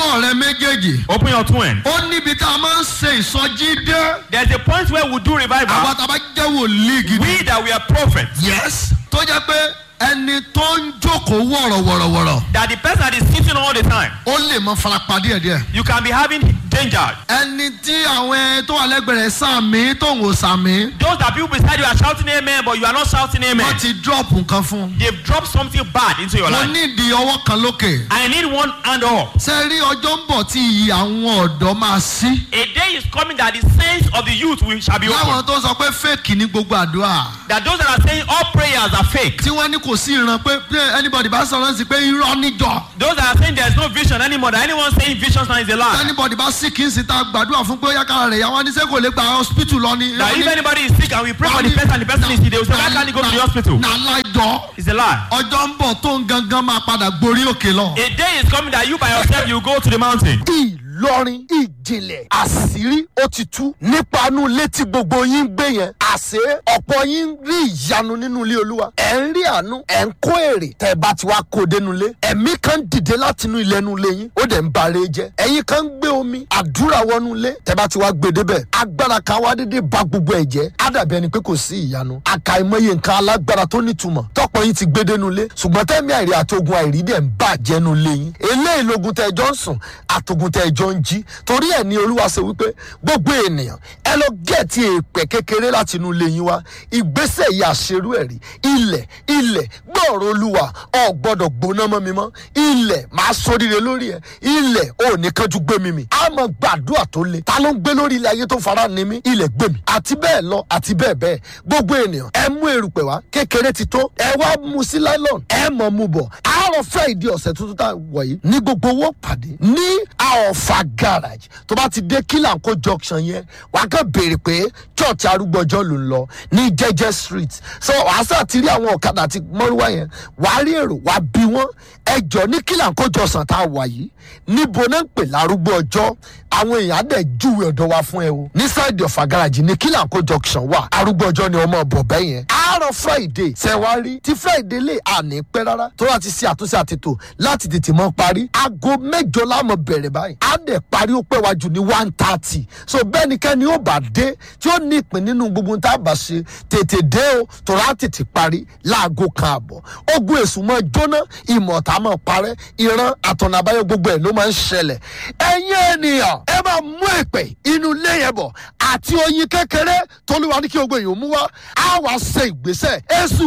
ọwọ́ rẹ méjèèjì. Open your two hands. ó níbi tá a máa ń ṣe ìsọjí dé. There's a point where we do àwọn revival. tá a bá jẹ́ wòlíì gidi. We that we are prophets. yes. tó jẹ́ pé ẹni tó ń jókòó wọ̀rọ̀wọ̀rọ̀wọ̀rọ̀ That the person that is sitting all the time, ó lè mọ farapa díẹ̀díẹ̀. you can be having danger. ẹni tí àwọn ẹ tó wà lẹ́gbẹ̀ẹ́ rẹ̀ sàmì tó ń wò sàmì. Those that people beside you are shouting amen, but you are not shouting wọ́n amen. ti drop nǹkan fún un. They've dropped something bad into your mo life. nídìí ọwọ́ kan lókè. I need one hand up. ṣe rí ọjọ́ ń bọ̀ tí iyì àwọn ọ̀dọ́ máa sí. A day is coming that the sense of the youth will shall be láwọn opened. tó sọ pé fake ní gbogbo àdúrà. That those that are saying all prayers are fake. tí wọ́n ní kò sí ìran pé pé anybody bá sọ̀rọ̀ sí pé irọ́ níjọ. Those that are saying there is no vision anymore. That anyone saying visions now is a lie. anybody bá sì kí n sì ta gbàdúrà fún pé ó yá kára rẹ̀ yá wọ́n ní sẹ́ kò lè gba hospital lọ ni. That if anybody is sick and we pray for the person and the person is sick, they will say, why can't he go to the hospital? na láìjọ It's a lie. ọjọ́ ń bọ̀ tó ń gangan máa padà gborí òkè lọ. A day is coming that you by yourself you go to the mountain. ìlọrin ìjìnlẹ̀ àṣírí ó ti tú nípa inú ilé tí gbogbo yín ń gbé yẹn àṣé ọ̀pọ̀ yín ń rí ìyanu nínú ilé olúwa ẹ̀ ń rí àánú ẹ̀ ń kó èrè tẹ́ ẹ bá ti wá kó o dénú ilé ẹ̀mí kan dìde láti inú ilé inú ilé yín ó dẹ̀ ń bare jẹ́ ẹ̀yin kan ń gbé omi àdúrà wọnú ilé tẹ́ bá ti wá gbé débẹ̀ agbára kan wá dédé ba gbogbo ẹ̀ jẹ́ á dàbí ẹni pé kò sí ìyanu àkàìmọye nǹkan alágbára tó nítumọ̀ tọ́pọ̀ yín ti gbé dénú ilé ṣùgbọ́n tẹ́mi àìrí àtogun àìrí dẹ̀ ń bàjẹ́ nu ilé yín eléyìí logun tẹ́ ẹ jọ ń sùn àtogun tẹ́ ẹ jọ ń jí torí ẹ̀ ní olúwa ṣe wípé gbogbo ènìyàn ẹ lọ gẹ̀ẹ́tì èèpẹ̀ kékeré láti inú ilé yín wá ìgbésẹ̀ yìí àṣerú ẹ̀rí ilẹ̀ ilẹ̀ gbọ́ọ̀rọ̀ olúwa ọ̀ gbọ́dọ̀ gbóná mọ́ mi mọ́ ilẹ̀ máa sóríire lórí ẹ̀ ilẹ̀ ò ní kánjú gbé mi mì á mọ gbàdúrà tó le ta ló ń gbé lórí ilẹ̀ ayé tó fara ni mí ilẹ̀ gbé mi àti bẹ́ẹ̀ lọ àti bẹ́ẹ̀ bẹ́ẹ̀ gbogbo ènìyàn ẹ mú erùpẹ̀ wá kékeré ti tó ẹ wá mu sí nylon ẹ mọ̀ mu bọ̀ àárọ̀ fẹ́ ìdí ọ̀sẹ̀ tuntun tá a wọ̀ yìí ní gbogbo owó pàdé ní àọ̀fà garage tó bá ti dé kílànkó junction yẹn wàá kàn béèrè pé church arúgbọ́jọ́ ló ń lọ ní jẹ́jẹ́ street so wàá sà ti rí àwọn ọ̀kadà àti mọ́rúwá yẹn wàá rí èrò wàá bí wọ́n ẹjọ́ ní kílànkó jọ̀sán tá a wà yìí níbo náà ń pè lárúgbó ọjọ́ àwọn èèyàn á dẹ̀ júwe ọ̀dọ̀ wa fún ẹ o ní sáìdì ọ̀fà garage ní kílànkó junction wà arúgbó ọjọ́ ni ọmọ ọ̀bọ̀ bẹ́ẹ̀ yẹn àárọ̀ friday ṣẹ̀wárí tí friday lè àní pẹ́ rárá tó láti ṣe àtúnṣe àtètò láti tètè mọ́ parí aago mẹ́jọ láàmú bẹ̀rẹ̀ báyìí á dẹ̀ parí ó pẹ́ wájú ní one thirty so bẹ́ẹ̀ ni kẹ́ni ó bá dé tí ó ní ìpín nínú gbogbo tá a bá ṣe tètè dé o tòrá á tètè parí láago kan àbọ̀ ogun èṣù mọ́ jóná ìmọ̀ta mọ́ parẹ́ ìran àtọ̀nà àbáyọ gbogbo ẹ̀ ló máa ń ṣẹlẹ̀ ẹ̀yin ènìyàn ẹ máa mú ìpè inú ilé yẹn bọ̀ àti oyin kékeré tolúwa ní kí gbogbo èèyàn mú wá á wàá ṣe ìgbésẹ̀ èṣù